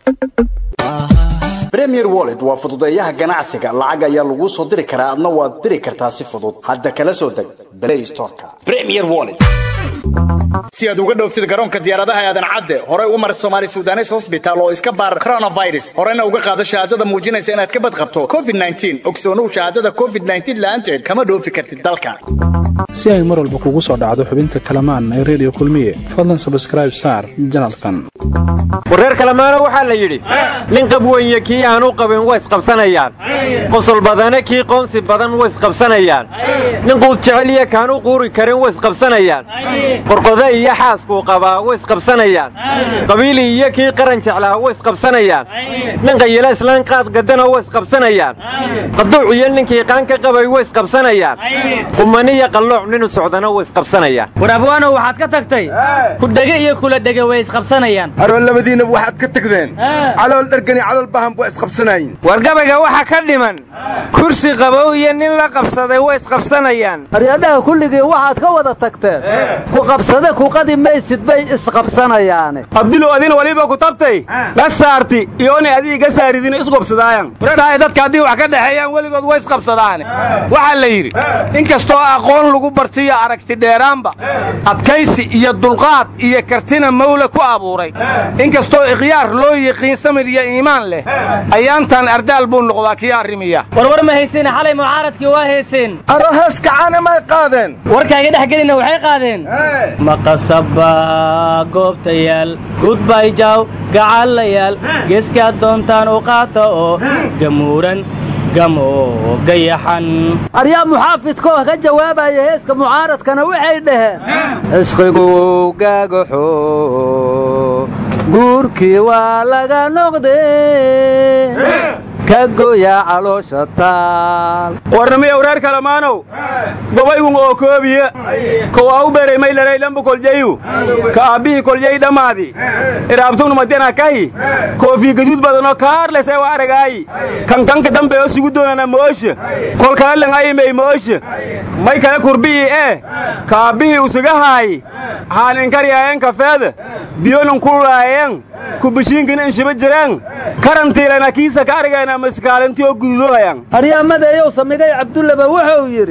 premier wallet waa fududeeyaha ganacsiga lacag ayaa laguu soo diri karaa adna waad diri kartaa si fudud hadda kala soo deg play storeka premier wallet si aad uga dhowftid garoonka diyaaradaha aadan cadde horey u mar somaali sudanes hosbitaal oo iska baar coronavirus horena uga qaado shahaadada muujinaysa inaad ka badqabto covid ogsoonow shahaadada covid la'aanteed kama dhoofi kartid dalka si ay mar walba kugu soo dhacdo xubinta kalamaan ee redio kulmiye fadlan sabskraib saar janalkan wareer kalamaana waxaa la yidhi nin qabweye kii aan u qabin way isqabsanayaan qosol badane kii qoonsi badan way isqabsanayaan nin quud jeceliya kaan u quuri karin way isqabsanayaan qorqode iyo xaaskuu qabaa way isqabsanayaan qabiili iyo kii qaran jeclaa way isqabsanayaan nin qayila islaan qaad gadana way isqabsanayaan qaduuc iyo ninkii qaan ka qabay way isqabsanayaan qumaniya qallooc ninu socdana way isqabsanayaan war abwaanow waxaad ka tagtay kudhege iyo kula dhege way isqabsanayaan aroo labadiinaba waxaad ka tagdeen calool dhargani calool bahan waa isqabsanayin war gabayga waxa ka dhiman kursi qabow iyo nin la qabsaday way isqabsanayaan aryadhaha kulligii waxaad ka wada tagteen ku qabsade kuqadi maysid bay isqabsanayaane abdilow adina waliba ku tabtay la saarti iyoonay adii ga saaridin isqobsadaayan waradhahay dadka haddii wax ka dhexeeyaan weligood way isqabsadaane waxaa la yidhi inkastoo aqoon lagu bartiyo aragti dheeraanba adkaysi iyo dulqaad iyo kartina mawle ku abuuray inkastoo ikhyaar loo yiqiin samir iyo iimaan leh ayaantan ardaal buu noqdaa kii arrimiya warwar ma hayseene xalay mucaaradkii waa heeseen aroo hees kacana may qaadeen warkaaga dhex gelina waxay qaadeen maqasaba goobtayaal gudbayjaw gacallayaal geeskaad doontaan u qaata oo gamuuran aryaa muxaafidkoo ka jawaabaya heeska mucaaradkana waxay dhaheen ishqigu gaagaxo guurkii waa laga noqdee ka goya caloosha taal warnamiya wareer kalamaanow gobaygun oo koobiye kow au beray maylaraylambu koljayu ka aabbihii koljay dhammaadi iraabtugnumadiana kahi koofii gaduud badanoo kaarlesee wa aragaayi kankanka dambe oo sugu doonana moosha kolkaalan ayimey moosha may kale kurbi'ii ee ka aabbihii usuga haayi haaninkaryaayeen kafeeda biyonun kululaayeen kubishiinkin inshiba jireen karantiilana kiisa ka argayna maskaalintii oo gududohayan aryamadeeyow samigay cabdullaba wuxuu yidhi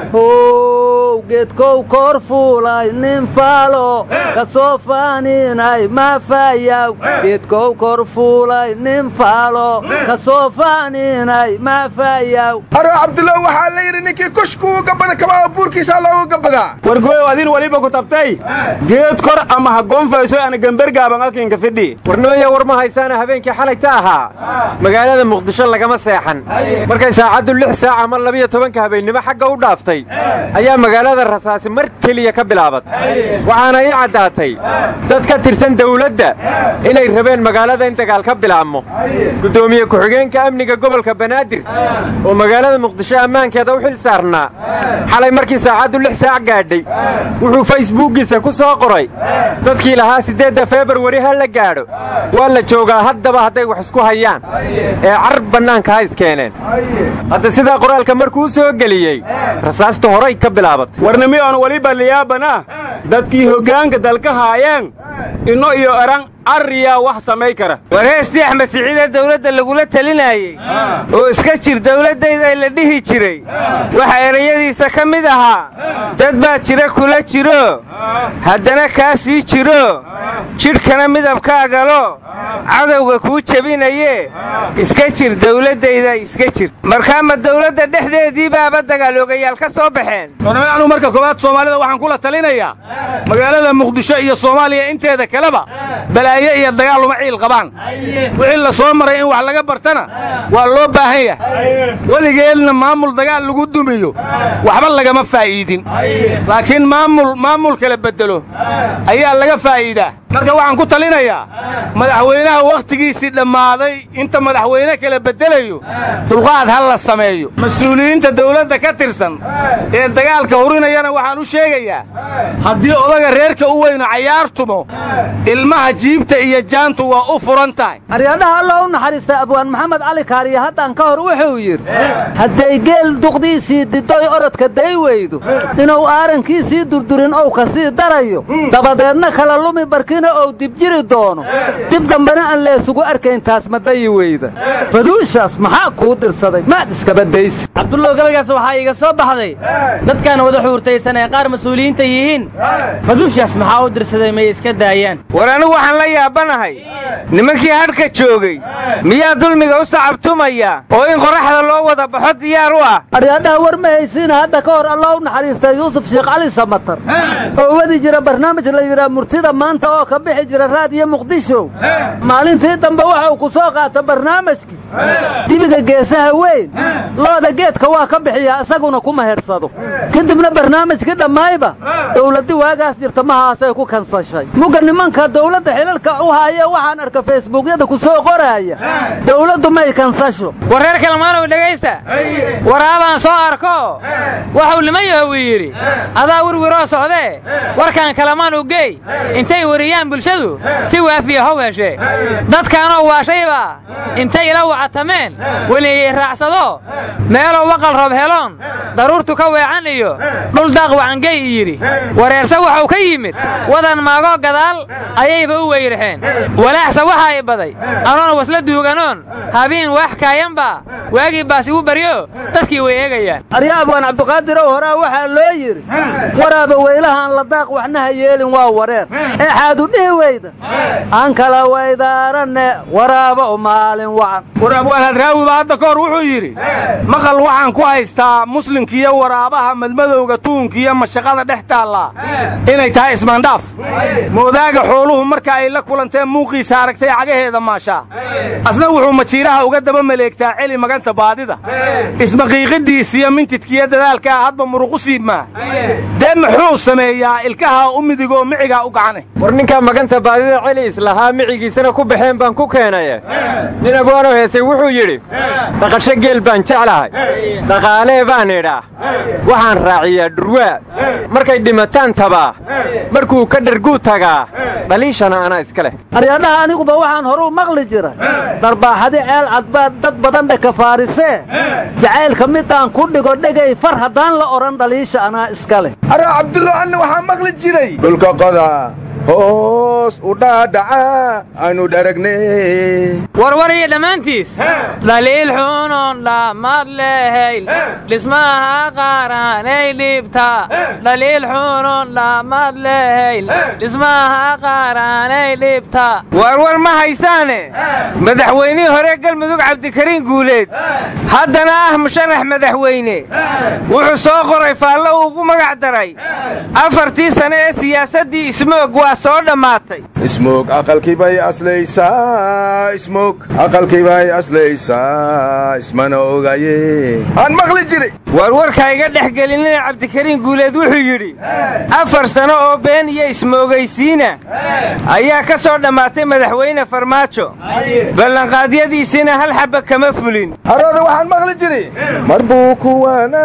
how geedkow koor fuulay nin faalo ka soo faaninay maafayaw geedkow kor fuulay nin faalo ka soo faaninay maafayaw aroo cabdulla waxaa la yidhi ninkii kushkuu gabada kabaa buurkiisaa loogu gabadaa wargooyow adin waliba ku tabtay geed kor ama ha goonfayso ana gembergaaban akinka fidhi warnooya war ma haysaana habeenkii xalayta ahaa magaalada muqdisho lagama seexan markay saacaddu lix saac ama labiyo tobanka habeennimo xagga u dhaaftay ayaa magaalada rasaasi mar keliya ka bilaabat waxaana ii caddaatay dad ka tirsan dawladda inay rabeen magaalada in dagaal ka bilaabmo guddoomiye ku-xigeenka amniga gobolka banaadir oo magaalada muqdisho ammaankeeda u xil saarnaa xalay markii saacaddu lix saac gaadhay wuxuu faysbuuggiisa ku soo qoray dadkii lahaa siddeedda febarwari ha la gaadho waa la joogaa haddaba hadday wax isku hayaan ee car bannaanka ha iskeeneen hadda sidaa qoraalka markuu soo geliyey rasaasta horay ka bilaabatay warnimi oon weliba liyaabana dadkii hoggaanka dalka haayeen inno iyo eran arriyaa wax samay kara war heestii axmed siciidee dawladda lagula telinaayey oo iska jir dawladdayda la dhihi jiray waxa erayadiisa ka mid ahaa dad baa jira kula jiro haddana kaa sii jiro jidhkana midabkaagalo cadowga kuu jebinaye iska jir dawladdayda iska jir markaama dawladda dhexdeedii baaba dagaaloogayaal ka soo baxeen warnami anuu marka koowaad soomaalida waxaan kula talinayaa magaalada muqdisho iyo soomaaliya inteeda kaleba balaaye iyo dagaal uma ciil qabaan wixii la soo maray in wax laga bartana waa loo baahan yahay weligeedna maamul dagaal lagu dumiyo waxba lagama faa'iidin laakiin maamul maamul kala beddelo ayaa laga faa'iidaa marka waxaan ku talinayaa madaxweynaha wakhtigiisii dhammaaday inta madaxweyne kala beddelayo dulqaad ha la sameeyo mas-uuliyiinta dawladda ka tirsan ee dagaalka hurinayana waxaan u sheegayaa haddii odaga reerka u weyno cayaartumo ilmaha jiibta iyo jaantu waa u furan tahay aryadhaha alla u naxariista abwaan maxamed cali kaariye haddan ka hor wuxuu yidhi hadday geel duqdiisii didoy orodka day weydo inuu aarankiisii durdurin ou ka sii darayo dabadeedna kala lumi barkina ou dibjiri doono dib dambena aan leesugu arkayn taas ma dayi weyda faduushaas maxaa kuu dirsaday maad iskabadaysi cabdullow gabaygaas waxaa iiga soo baxday dadkan wada xuurtaysan ee qaar mas-uuliyiinta yihiin faduushaas maxaa u dirsaday may iska daayaan war anigu waxaan la yaabanahay nimankii hadhka joogay miyaa dulmiga u sacabtumaya oo in qorraxda loo wada baxo diyaar u ah aryaadhaha war ma haysiina hadda ka hor allah u naxariistay yuusuf sheekh cali samatar oo wadi jira barnaamij la yidhaha murtida maanta oo ka bixi jira raadiyo muqdisho maalintii dambe waxa uu ku soo qaata barnaamijkii dibiga geesaha weyn looda geedka waa ka bixiyaa isaguna kuma hersado kadibna barnaamijkii dhammayba dowladdi waagaas jirta mahaasay ku kansashay mugga nimanka dowladda xilalka u haaya waxaan arka feesbuukyada ku soo qoraaya dowladdu may kansasho war reer kalmaanow dhegaysta waraabaan soo arko waxuu nimayaho uu yidhi adaa wirwiroo socdee warkaan kalamaan u geey intay wariyaan bulshadu si waafiya how heshe dadkaanoo waashayba intay ila wacatameen weliyey raacsado meeloo waqal roob heloon daruurtu ka weecan iyo dhul daaq wacangey yidhi wareerse waxuu ka yimid wadan maagoo gadaal ayayba u weyrixeen walaaxse waxaa i baday anoon wasla duuganoon habiin waax kaayanba waagii baas igu baryo dadkii way eegayaan aryaabwan cabduqaadirow horaa waxaa loo yidhi waraaba weylahaan la daaq waxna ha yeelin waa wareer ee xaadu dhihi weyda aan kala waydaaranne waraaba u maalin wacan war abwaan hadraawi baa hadda ka hor wuxuu yidhi maqal waxaan ku haystaa muslimkiiyo waraabaha madmadowga tuunkiiyo mashaqada dhex taallaa inay tahay ismaandhaaf moodaaga xooluhu marka ay la kulanteen muuqiisa aragtay cagaheeda maashaa asna wuxuu majiiraha uga daba maleegtaa celi maganta baadida ismaqiiqidiisiyo mintidkiiyo dadaalkaa hadba muruqu siibmaa dee muxuu sameeyaa ilkaha u midigoo micigaa u gacane war ninkaa maganta baadida celi islahaa micigiisana ku baxeen baan ku keenaye nin abwaanoo heesay wuxuu yidhi dhaqasho geel baan jeclahay dhaqaalee baan idhaa waxaan raaciyaa dhurwaa markay dhimataan tabaa markuu ka dharguu tagaa dhaliishana anaa iska leh aryaadhaha aniguba waxaan horuu maqli jira darbaaxadi ceel cadbaad dad badan dheka faarisee jacaylka midaan ku dhigo dhegay far haddaan la odhan dhaliisha anaa iska leh araa cabdullo anna waxaa maqli jiray dhulka qoda hoos u dhaadhaca aanu dharagne warwar iyo dhammaantiis dhaliil xunuun dhammaad lehayl dhismaha qaranay dhibta dhaliil xunuun dhammaad lehayl dhismaha qaranay dhibta warwar ma haysaane madaxweynihii hore galmudug cabdikariin guuleed haddana ah musharax madaxweyne wuxuu soo qoray faallo uu ugu magac daray afartii sane ee siyaasaddii ismoog waa soo dhammaatay ismoog aqalkii bay aslaysaa ismoog aqalkii bay aslaysaa ismana ogaye aan maqli jiray warwarka iga dhex gelinina cabdikariin guuleed wuxuu yidhi afar sano oo been iyo ismoogaysiina ayaa ka soo dhammaatay madaxweyne farmaajo ballanqaadyadiisiina hal xabba kama fulin arooda waxaan maqli jiray mar buu ku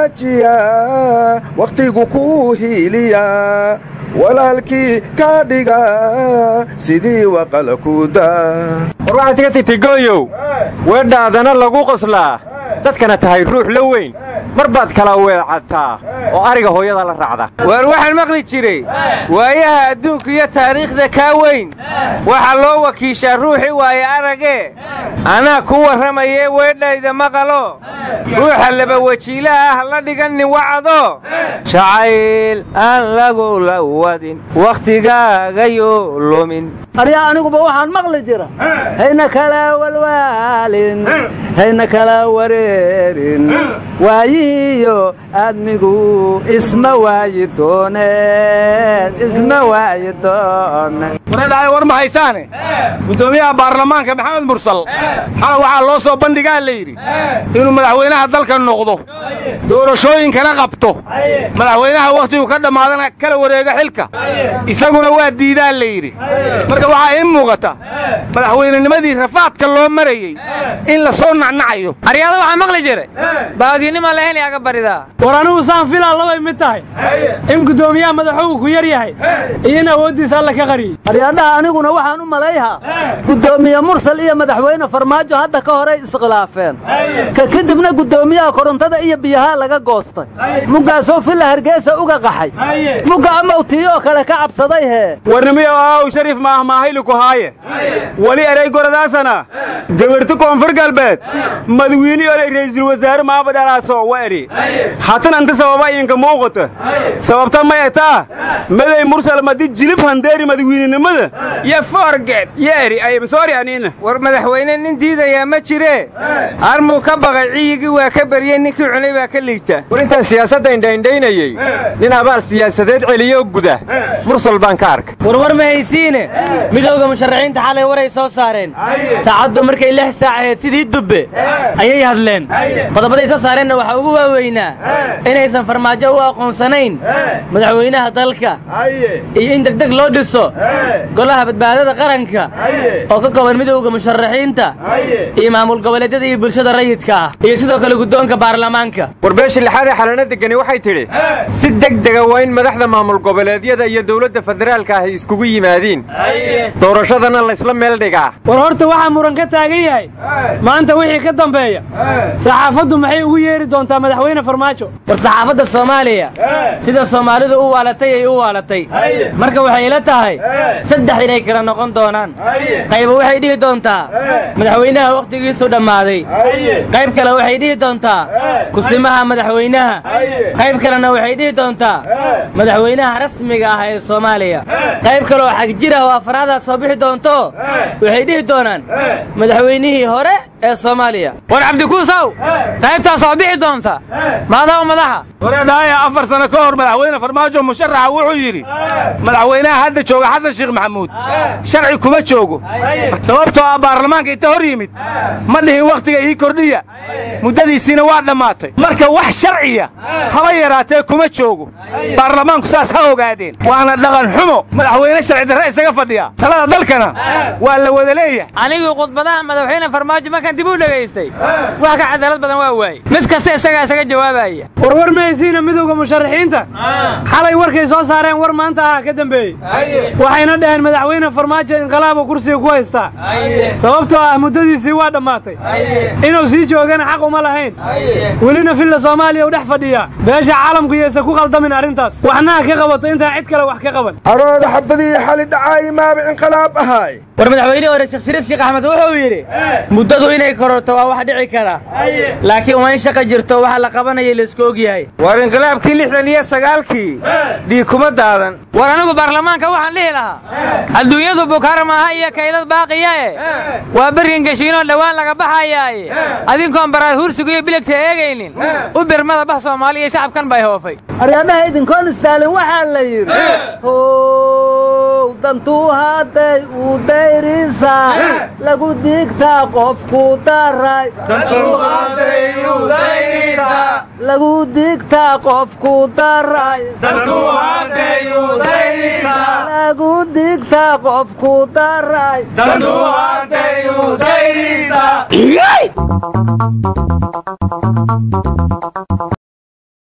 wanaajiyaa wakhtigu ku hiiliyaa walaalkii ka dhiga sidii waqala kuda war waxaad iga tigtay gooyow weedhaadana lagu qoslaa dadkana tahay ruux la weyn mar baad kala weecataa oo ariga hooyada la raacda waar waxaan maqli jiray waayaha adduunka iyo taariikhda kaa weyn waxaa loo wakiishaa ruuxii waaye aragee anaa ku warramayee weedhayda maqalo ruuxa laba wajiilaha ah la dhigannin wacado jacayl aan lagu la wadin wakhtigaagayo lumin aryaa aniguba waxaan maqli jira hayna kala walwaalin hayna kala wareerin waayihiiyo aadmigu isma waayi dooneen isma waayi dooneen waradhahay war ma haysaane guddoomiyaha baarlamaanka maxamed mursal xala waxaa loo soo bandhigaa la yidhi inuu madaxweynaha dalka noqdo doorashooyinkana qabto madaxweynaha wakhtigu ka dhammaadana kala wareega xilka isaguna waa diidaa la yidhi marka waxaa ii muuqata madaxweynenimadii rafaadka loo marayey in la soo nacnacayo aryaada waxaa maqli jiray baadinima la heli aga baridaa war anigu saan filaa labay mid tahay in guddoomiyaha madaxugu ku yar yahay iyo in awooddiisa alla ka qariyey aryaadhaha aniguna waxaan u malayhaa guddoomiye mursal iyo madaxweyne farmaajo hadda ka horay iskhilaafeen ka kadibna guddoomiyaha korontada iyo biyaha laga goostay muggaasoo filla hargeysa uga qaxay mugga amawtii oo kale ka cabsaday hee warnimiyo aaw shariif maah maahayliku haaye wali eray goradaasana gabarti koonfur galbeed madawiini olay ra'iisul wasaare maaba dhalaaso wa eri hatan anta sababa inka muuqata sababta may etaa maday mursal madi jilib handeeri madawiininimada yo forget yo eri ayam soori aniina war madaxweyne nin diidayaa ma jiree armuu ka baqay ciyigii waa ka baryey ninkii cunay baa ka liigta war intaan siyaasadda indhaindhaynayey nin abaal siyaasadeed celiyo guda mursal baan ka arkay warwar ma haysiine midowda musharaxiinta xalay waray soo saareen saacaddu markay lix saac ahayd sidii dubbe ayay hadleen qodobaday soo saareenna waxaa ugu waaweynaa inaysan farmaajo u aqoonsanayn madaxweynaha dalka iyo in degdeg loo dhiso golaha badbaadada qaranka oo ka kooban midowda musharaxiinta iyo maamul goboleedyada iyo bulshada rayidka ah iyo sidoo kale guddoonka baarlamaanka war beesha lixaad ee xalana degani waxay tidhi si degdega waa in madaxda maamul goboleedyada iyo dowladda federaalka ahi iskugu yimaadiin doorashadana laysla meel dhigaa war horta waxaa muran ka taagan yahay maanta wixii ka dambeeya saxaafaddu maxay ugu yeeri doontaa madaxweyne farmaajo war saxaafadda soomaaliya sida soomaalidu u waalatay ay u waalatay marka waxay ila tahay saddex inay kala noqon doonaan qayba waxay dhihi doontaa madaxweynaha wakhtigiisu dhammaaday qayb kale waxay dhihi doontaa kusimaha madaxweynaha qayb kalena waxay dhihi doontaa madaxweynaha rasmiga ah ee soomaaliya qayb kaleoo xagjir ah oo afraadaas soo bixi doonto waxay dhihi doonaan madaxweynihii hore ee soomaaliya war cabdikuusaw qaybtaa soo bixi doonta maadaa madaxa wareedhaaya afar sano ka hor madaxweyne farmaajo musharaxa wuxuu yidhi madaxweynaha hadda jooga xasan sheekh maxamuud sharci kuma joogo sababtoo ah baarlamaanka inta hor yimid ma dhihin wakhtiga ii kordhiya muddadiisiina waa dhammaatay marka wax sharciya haba yaraatee kuma joogo baarlamaanku saas ha ogaadeen waana dhaqan xumo madaxweyne sharci darre isaga fadhiya talada dalkana waa la wada leeyahay anigii khudbadaha madaxweyne farmaajo markaan dib u dhegaystay wax ka cadaalad badan waa waaye mid kasta isagaa isaga jawaabaya warwar ma haysiina midowda musharaxiinta xalay warkay soo saareen war maanta ah ka dambeeyey waxayna dhaheen madaxweyne farmaajo inqilaabu kursiga ku haystaa sababtoo ah muddadiisii waa dhammaatay inuu sii joogana xaq uma lahayn welina filla soomaaliya u dhex fadhiyaa beesha caalamku yaysa ku qaldamin arrintaas waxnaha ka qabato intaan cid kale wax ka qaban arooda xabadii xali dhacaayi maaba inqilaab ahaay war madaxweynihii hore sheekh shariif sheekh axmed wuxuu yidhi muddadu inay kororto waa wax dhici kara laakiin waa in shaqa jirto waxa la qabanaya laisku og yahay war inqilaabkii lixdan iyo sagaalkii dhiig kuma daadan war anigu baarlamaanka waxaan dhihi lahaa adduunyadu bukaara maaha iyo kaydad baaqiya e waa berrin geshiinoo dhowaan laga baxayaaye adinkoon baraad hursigu iyo biligta eegaynin u birmada bah soomaaliya iyo shacabkan bay hoofay aryadhaha idinkoon istaalin waxaa la yidhi how dantuu hadday u dayrisaa lagu digtaa qofku daray lagu digtaa qofku daray lagu digtaa qofku daray